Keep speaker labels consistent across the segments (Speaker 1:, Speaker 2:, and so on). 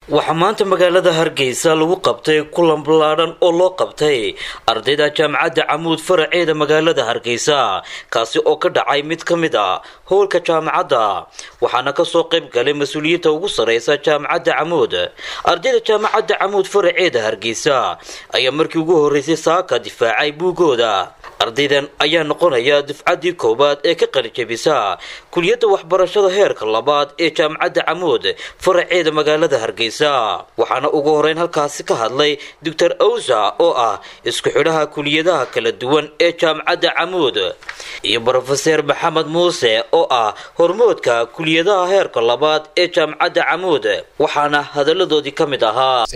Speaker 1: waxaa maanta magaalada hargeysa lagu qabtay kulan ballaadhan oo loo qabtay ardayda jaamacadda camuud faraceeda magaalada hargeysa kaasi oo ka dhacay mid ka mid a howlka jaamacadda waxaana kasoo qayb galay mas-uuliyiinta ugu sareysa jaamacadda camuud ardayda jaamacadda camuud faraceeda hargeysa ayaa markii ugu horeysay saaka difaacay buugooda ardaydan ayaa noqonaya dufcaddii koowaad ee ka qalijabisa kuliyadda waxbarashada heerka labaad ee jaamacadda camuud faraceeda magaalada hargeysa waxaana ugu horeyn halkaasi ka hadlay doctor awsa oo ah isku xidhaha kuliyadaha kala duwan ee jaamacadda camuud iyo brofeser maxamed muuse oo ah hormoodka kuliyadaha heerka labaad ee jaamacadda camuud waxaana hadaladoodii ka mid ahaa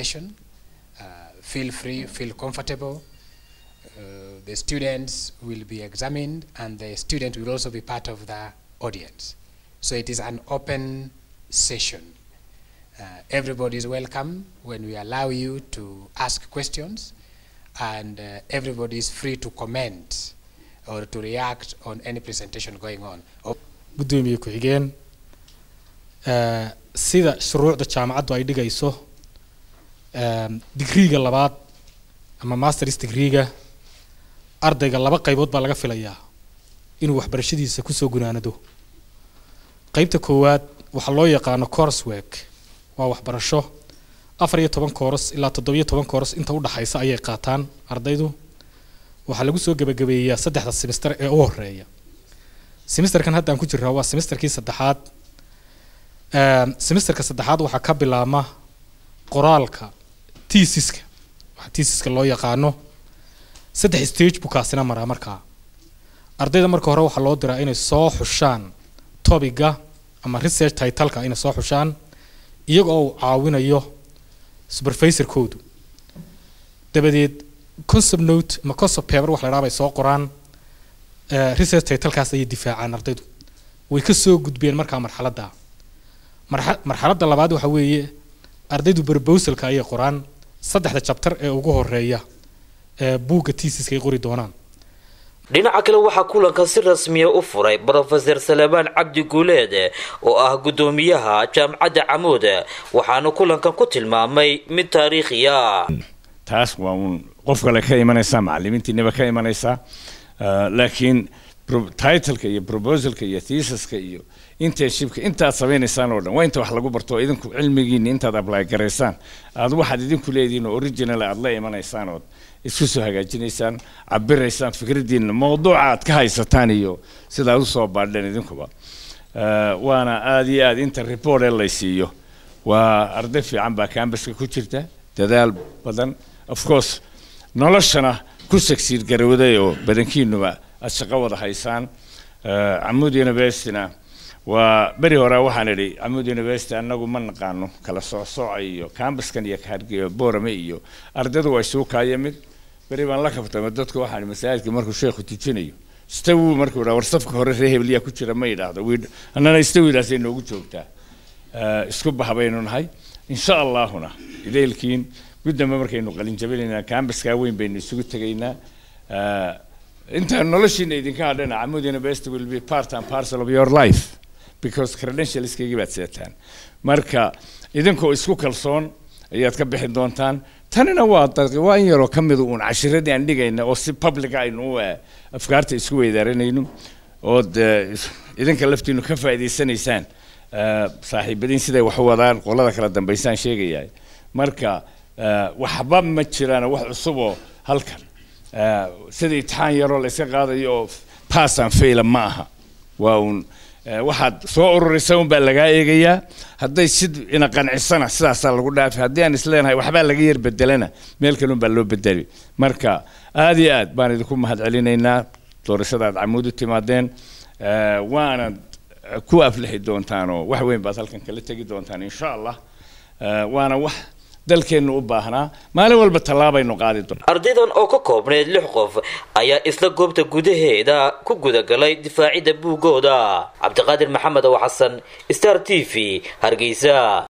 Speaker 2: Uh, the students will be examined and the student will also be part of the audience. So it is an open session. Uh, everybody is welcome when we allow you to ask questions and uh, everybody is free to comment or to react on any presentation going on.
Speaker 3: gudoomiye ku-xigeen sida shuruucda jaamacaddu ay dhigayso digriiga labaad ama masters digriiga ardayga laba qaybood baa laga filayaa inuu waxbarashadiisa kusoo gunaanado qeybta koowaad waxaa loo yaqaano coursework waa waxbarasho afar iyo toban kooros ilaa toddobiyo toban kooros inta udhaxaysa ayay qaataan ardaydu waxaa lagu soo gebagabeeyaa saddexda semester ee u horeeya semesterkan haddaan ku jiraa waa semesterkii saddexaad semesterka saddexaad waxaa ka bilaabma qoraalka tiisiska waxa tiisiska loo yaqaano saddex stage buu kaasina maraa markaa ardayda marka hore waxaa loo diraa inay soo xushaan topiga ama research titleka inay soo xushaan iyaga oo uu caawinayo supervisorkoodu dabadeed concept note ama concept paper wax la dhaha bay soo qoraan research titlekaas ayay difaacaan ardaydu way ka soo gudbeen markaa marxaladda marxa marxaladda labaad waxa weeye ardaydu proposalka ayay qoraan saddexda jabtar ee ugu horeeya buugga tiisiska ay qori doonaan
Speaker 1: dhinaca kale waxaa kulanka si rasmiya u furay brofeser salebaan cabdi guuleed oo ah guddoomiyaha jaamacadda camuud waxaana kulankan ku tilmaamay mid taariikhiya
Speaker 4: taas waa uun qof kale ka imanaysaa macalimiintiinaba ka imanaysaa laakiin titleka iyo proposalka iyo thesaska iyo internshipka intaad samaynaysaan oo dhan waa inta wax lagu barto idinku cilmigiina intaad apply garaysaan aad waxaad idinku leedihiin oo original aad la imanaysaan ood isku soo hagaajinaysaan cabiraysaan fikradiina mawduuca aad ka haysataan iyo sidaad usoo baadheen idinkuba waana aada iyo aad inta report ee laysiiyo waa arday fiican baa cambaska ku jirta dadaal badan of course noloshana ku sagsiid garowday oo badankiinuba aad shaqo wada haysaan camud universityna waa beri hore waxaan idhi camud university annagu ma naqaano kala socsooca iyo cambaskan iyo hargeo borame iyo ardaydu waa isugu kaaya mid beri baan la kabtama dadku waxaan masaajidka markuu sheekhu tujinayo stawi markuu idhaa war safka hore ree hebeliyaa ku jira ma idhaahdo annana stawidaasay noogu joogtaa isku bahabaynu nahay insha allahuna idaylkiin guddamba markaynu qalinjabinaynaa cambaskaa weyn baynu isugu tegaynaa intaan noloshiina idinka hadhana camud university will be part and parcel of your life because credentialskaygi baad seetaan marka idinkoo isku kalsoon ayaad ka bixi doontaan tanina waa waa in yaroo ka mida uun cashiradii aan dhigayna oo si publica aynu afkaarta isku weydaaranayno ood idinka laftiinu ka faa'iidaysanaysaan saaxiibadiin siday wax u wadaan qolada kala dambaysaan sheegaya marka waxba ma jiraan wax cusuboo halkan sida itixaan yaroo la iska qaadayo oo passan faila ma aha waa uun waxaad soo ururisa un baa lagaa eegayaa hadday sid ina qancisana sidaasaa lagu dhaafi haddii aan isleenahay waxbaa laga yar bedelana meel kale un baa loo bedeli marka aada iyo aad baan idinku mahad celinaynaa doorashada aad camuud u timaadeen waanad ku aflixi doontaan oo wax weyn baad halkan kala tegi doontaan insha allah waana wax dalkeennu u baahnaa maalin walba tallaabaynu qaadi doon
Speaker 1: ardaydan oo ka koobneyd lix qof ayaa isla goobta gudaheeda ku gudagalay difaacidda buuggooda cabdiqaadir maxamed oo xasan star t v hargeysa